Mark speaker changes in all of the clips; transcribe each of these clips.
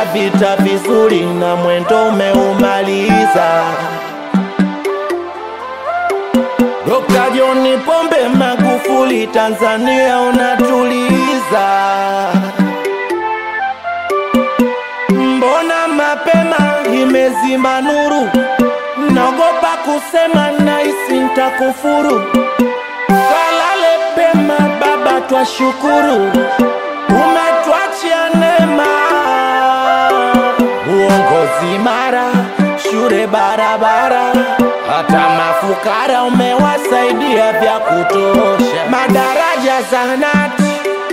Speaker 1: vita vizuri na mwendo umeumaliza. Dr. John Pombe Magufuli, Tanzania unatuliza. Mbona mapema imezima nuru? Naogopa kusema naisi ntakufuru. Kalale pema baba, twashukuru umetwachia neema, uongozi mara, shule barabara, hata mafukara umewasaidia vya kutosha, madaraja zahanati,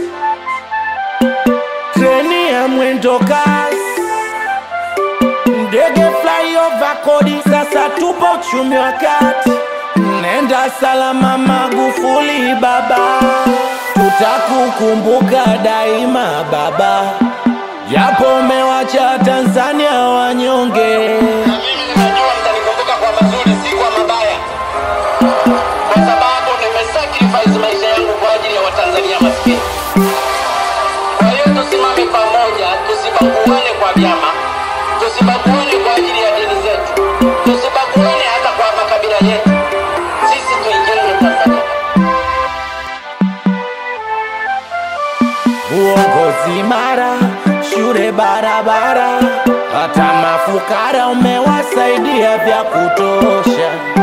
Speaker 1: treni ya mwendo kasi, ndege flyover kodi, sasa tupo uchumi wa kati. Nenda salama Magufuli baba, tutakukumbuka daima baba, japo umewacha Tanzania wanyonge.
Speaker 2: Na mimi ninajua mtanikumbuka kwa mazuri, si kwa mabaya, kwa sababu nimesacrifice maisha yangu kwa ajili ya Watanzania maskini. Kwa hiyo tusimame pamoja, tusibaguane kwa vyama, tusibaguane kwa ajili ya dini zetu, tusibaguane hata kwa makabila yetu. Sisi tuijenge Tanzania.
Speaker 1: uongozi mara, shule barabara, hata mafukara umewasaidia vya kutosha.